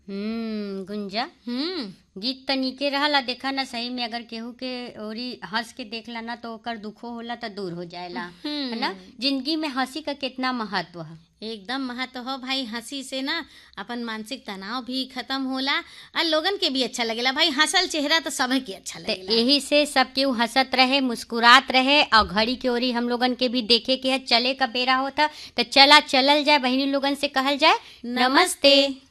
हम्म गुंजा हम्म गीत त नीके रहला देखा ना सही में अगर केहू के ओरी हंस के देखला ना तो ओकर दुखो होला त दूर हो जाएला है ना जिंदगी में हंसी का कितना महत्व है एकदम महत्व हो भाई हंसी से ना अपन मानसिक तनाव भी खत्म होला और लोगन के भी अच्छा लगेला भाई हंसल चेहरा तो सब के अच्छा तो लगेला यही से सब केहू हंसत रहे मुस्कुरात रहे और घड़ी के ओरी हम लोगन के भी देखे के है चले का बेरा होता तो चला चलल जाए बहनी लोगन से कहल जाए नमस्ते